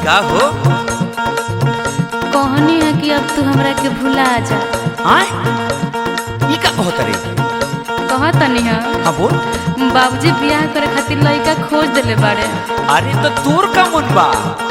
का हो कहनी है कि अब तू हमरा के भुला जा आय ई का कहत रे कहत नहीं है हाँ बोल बाबूजी बियाह करे खातिर लड़का खोज देले बाड़े अरे तो तोर का मन बा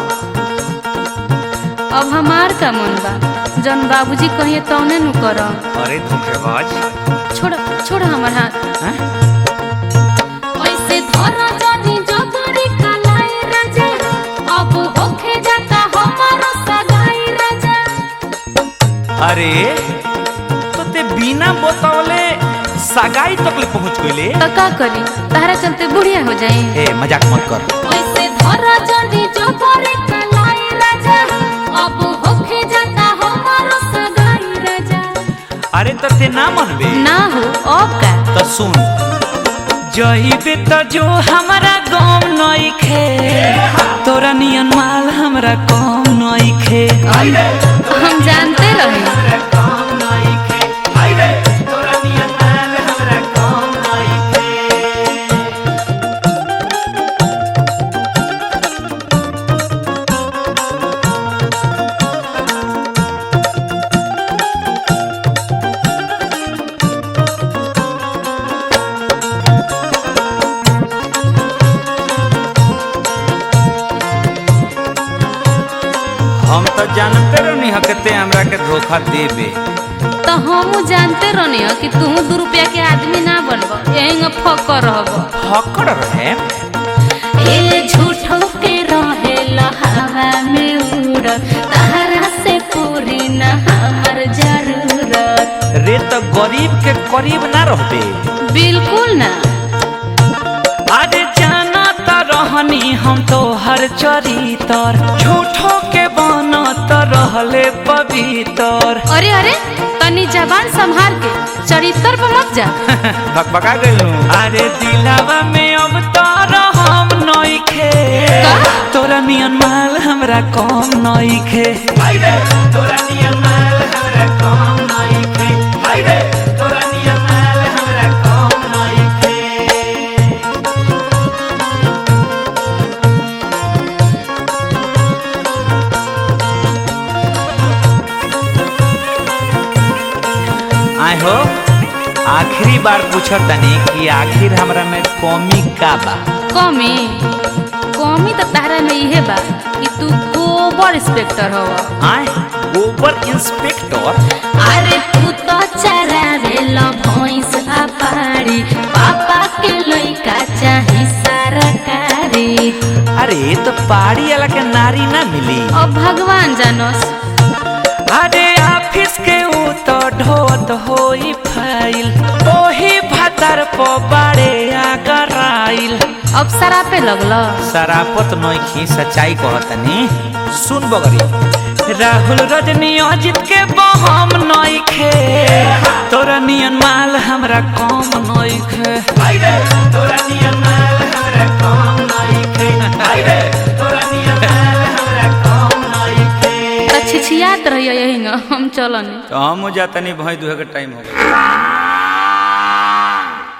अब हमार का मन बा जौन बाबूजी कहिए तौने नु कर अरे धोखेबाज छोड़ छोड़ हमर हाथ हैं? ऐसे धरा जानी जोगरी कलाई राजा अब होखे जाता हमारो सगाई राजा अरे तो ते बिना बतावले सगाई तक ले पहुंच गइले तो का करी तारा चलते बुढ़िया हो जाई ए मजाक मत कर ऐसे धरा जानी जोगरी कलाई राजा अब होखे जाता हमारो सगाई राजा अरे तो ते ना मनबे ना हो अब का तो सुन जइबे त जो हमरा गम नइखे तोरा नियन माल हमरा कम नइखे हम जानते रहे हम तो जानते रहनी हकते हमरा के धोखा देबे तो हम जानते रहनी हो कि तू दू रुपया के आदमी ना बनब यही फकर रहब फकड़ रहे ए झूठो के रहे हवा में उड़ तारा से पूरी न हमर जरूरत रे तो गरीब के करीब ना रहबे बिल्कुल ना अरे जाना त रहनी हम तो हर चरितर झूठो के बना त रहले पवित्र अरे अरे तनी जबान संभाल के चरित्र पर मत जा बकबका गइलू अरे दिलावा में अब तारा हम नइखे का? तोरा नियन माल हमरा कम नइखे तोरा नियन माल हमरा कम नइखे तोरा नियन माल हमरा कम नइखे आय हो आखिरी बार पूछत तनी कि आखिर हमरा में कमी का बा कमी कमी तो तारा में इहे बा कि तू गोबर इंस्पेक्टर हव आय ओवर इंस्पेक्टर अरे तू तो चरावे लो भैंस आ पाड़ी पापा के लइका चाही सरकारी अरे तो पहाड़ी वाला के नारी ना मिली अब भगवान जानस अरे ऑफिस के ऊ तो ढोत होई फाइल ओही भतर पो बाड़े आगराइल अब सरापे लगल सरापत नइखी सच्चाई कहतनी सुन बगरी राहुल रजनी अजित के बहम नइखे तोरा नियन माल हमरा कम नइखे तोरा नियन माल हमरा कम नइखे तोरा नियन माल हमरा कम नइखे त छिछियात रहिए यही हम चलन तो हम जातनी भाई दुहे के टाइम हो गया